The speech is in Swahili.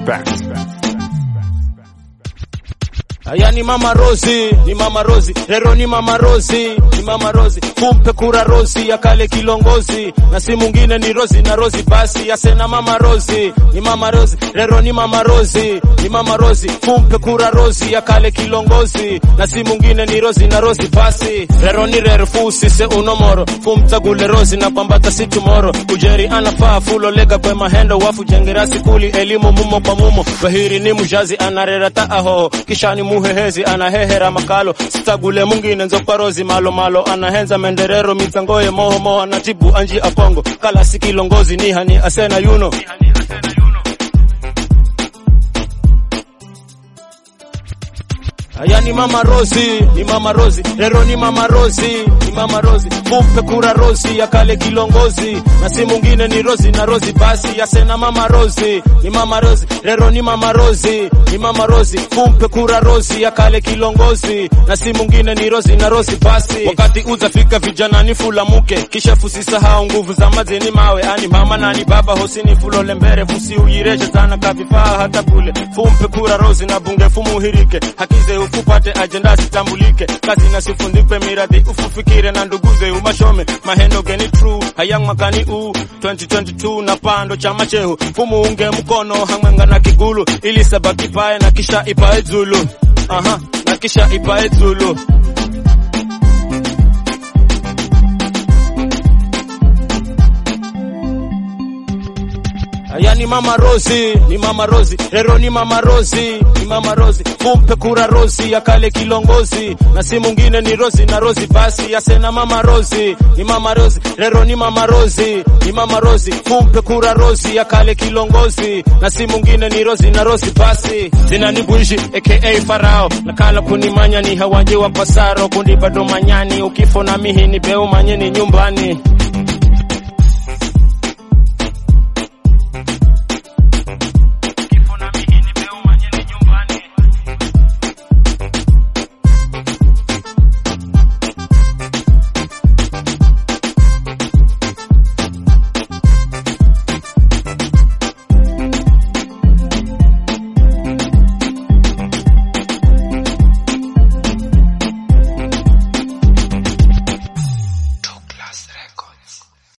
Aya ni mama Rosi, ni mama Rosi, lero ni mama Rosi, ni mama Rosi, kumpe kura Rosi ya kale kilongozi, na si mwingine ni Rosi na Rosi basi, asena mama Rosi, ni mama Rosi, lero ni mama Rosi, ni mama Rosi, kumpe kura Rosi ya kale kilongozi, na si mwingine ni Rosi na Rosi basi, lero ni rero fusi se unomoro, fumtagule Rosi na pambata si tomorrow, ujeri anafaa fulo lega kwe mahendo wafu jengera sikuli elimu mumo kwa mumo, bahiri ni mujazi anarera taaho, kisha ni muhehezi anahehera makalo sitagule mungine nzokwarozi malo malo anahenza menderero mitsangoye moho moho anatibu anji apongo kala sikilongozi nihani asena yuno Aya ni mama Rosi, ni mama Rosi, lero ni mama Rosi, ni mama Rosi, kumpe kura Rosi ya kale kilongozi, na si mwingine ni Rosi na Rosi basi, asena mama Rosi, ni mama Rosi, lero ni mama Rosi, ni mama Rosi, kumpe kura Rosi ya kale kilongozi, na si mwingine ni Rosi na Rosi basi. Wakati uzafika vijana ni fula muke, kisha fusisahau nguvu za mazeni mawe, ani mama nani baba hosini fulole mbere, fusi uyireshe sana kavifaa hata kule, fumpe kura Rosi na bunge fumuhirike, hakize ufupate ajenda zitambulike, kazi na sifundikwe miradi ufufikire na nduguze umashome mahendo geni true hayang makani u 2022 na pando chama chehu fumuunge mkono hamwenga na kigulu ili sabaki pae na kisha ipae zulu aha na kisha ipae zulu Aya ni mama Rosi, ni mama Rosi, lero ni mama Rosi, ni mama Rosi, kumpe kura Rosi ya kale kilongozi, na si mwingine ni Rosi na Rosi basi, asena mama Rosi, ni mama Rosi, lero ni mama Rosi, ni mama Rosi, kumpe kura Rosi ya kale kilongozi, na si mwingine ni Rosi na Rosi basi, zina ni Bunji aka Farao, nakala kunimanya ni hawaje wa pasaro, kundi bado manyani, ukifo na mihi ni beu manyeni nyumbani